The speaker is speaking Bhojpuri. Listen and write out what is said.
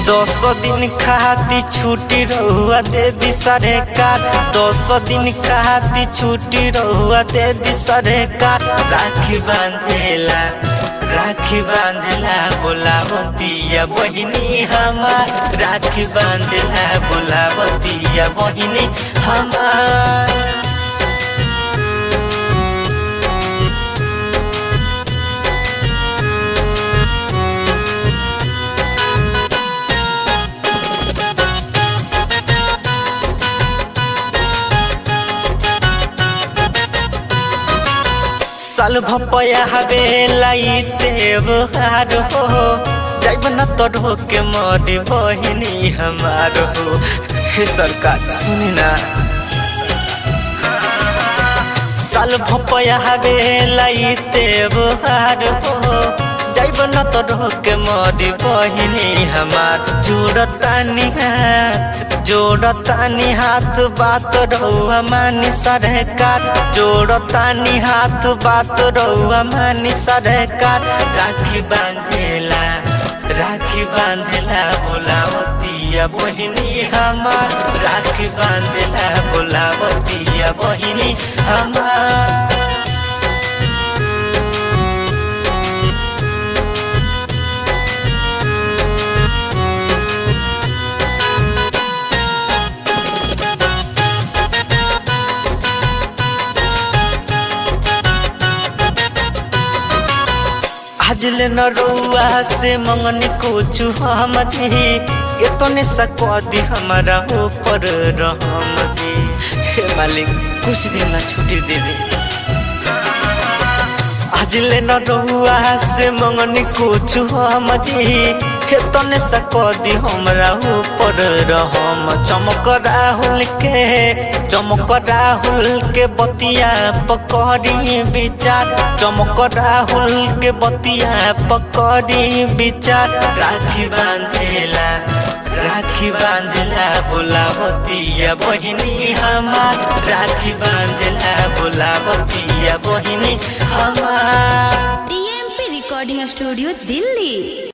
दस दिन खाती छुट्टी रहुआ दे दी सरकार दस दिन खाती छुट्टी रहुआ दे दी सरकार राखी बांधेला राखी बांधला बोलावतिया बहिनी हमार राखी बांधला बोलावतिया बहिनी हमार साल भपया हवे लाइते बहार हो जाइब न तो के मरी बहिनी हमार हो हे सरकार सुनी ना साल भपया हवे लाइते बहार हो जाइब न तो के मरी बहिनी हमार जोड़तानी हाथ जोड़तानी हाथ बात रहुआ मानी सरकार जोड़तानी हाथ बात रहुआ मानी सरकार राखी बांधेला राखी बांधेला बोलावतिया बहिनी हमार राखी बांधेला बोलावतिया बहिनी हमार हजल न रुआ से मंगनी कुछ हम जी इतने सकदी हमारा ऊपर रहम जी हे मालिक कुछ दिन ला छुट्टी दे दे हजल न रुआ से मंगनी कुछ हम जी इतने सकदी हमरा ऊपर रहम चमक राहुल के चमक राहुल के बतिया पकड़ी विचार चमक राहुल के बतिया पकड़ी विचार राखी बांधेला राखी बांधला बोलावतिया बहिनी हमार राखी बांधला बोलावतिया बहिनी हमार टीएमपी रिकॉर्डिंग स्टूडियो दिल्ली